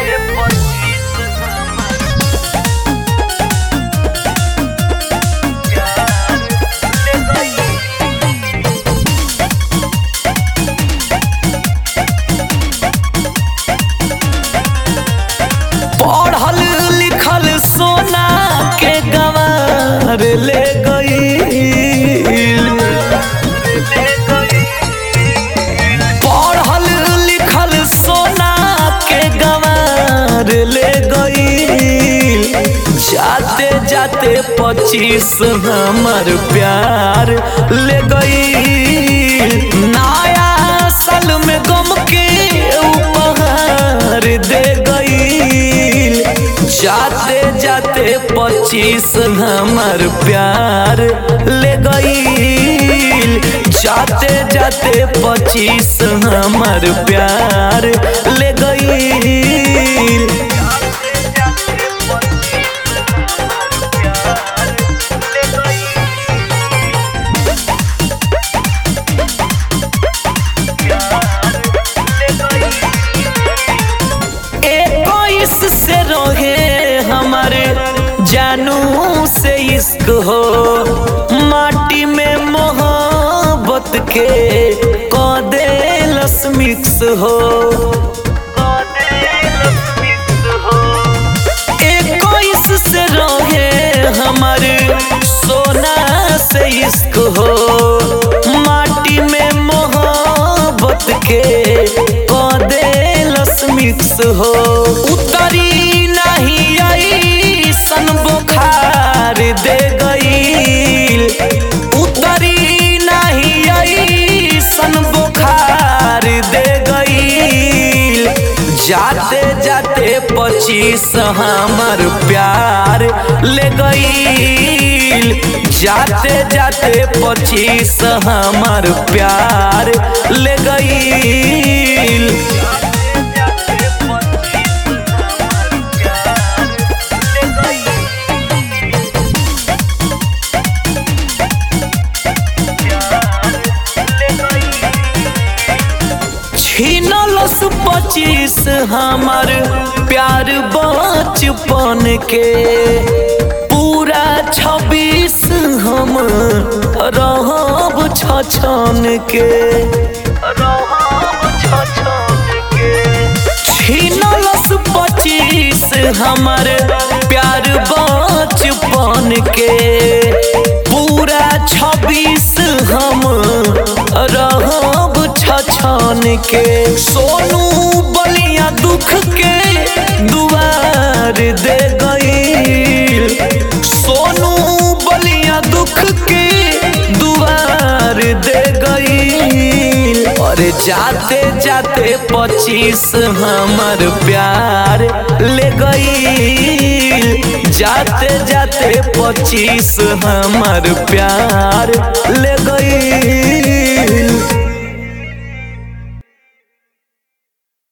पढ़ल लिखल सोना के गंवार ले गई पढ़ल लिखल सोना के गंवार ले गई जाते जाते पच्चीस हमर प्यार ले गई नया साल में गम के उपहार दे गई जाते जाते पच्चीस हमर प्यार ले गई जाते जाते पच्चीस हमर प्यार ले गई इक्कीस से रहे हमारे जानू से इश्क हो माटी में मोहब्बत के कदे मिक्स हो इक्कीस से रहे हमारे सोना से इश्क हो माटी में मोहब्बत के कदे मिक्स हो उतरी नहीं आई सन बुखार दे गई उतरी नहीं आई सन बुखार दे गई जाते जाते पच्चीस हमर प्यार ले गई जाते जाते पच्चीस हमर प्यार ले गई छीनलस पच्चीस हमर प्यार बचपन के पूरा छब्बीस हम रहब छछन के छीनलस पच्चीस हमर प्यार बचपन के पूरा छब्बीस हम रहब छछन के सोनू बलिया दुख के दुआर दे गई सोनू बलिया दुख के दुआर दे गई अरे जाते जाते पच्चीस हमर प्यार ले गई जाते जाते पच्चीस हमर प्यार ले गई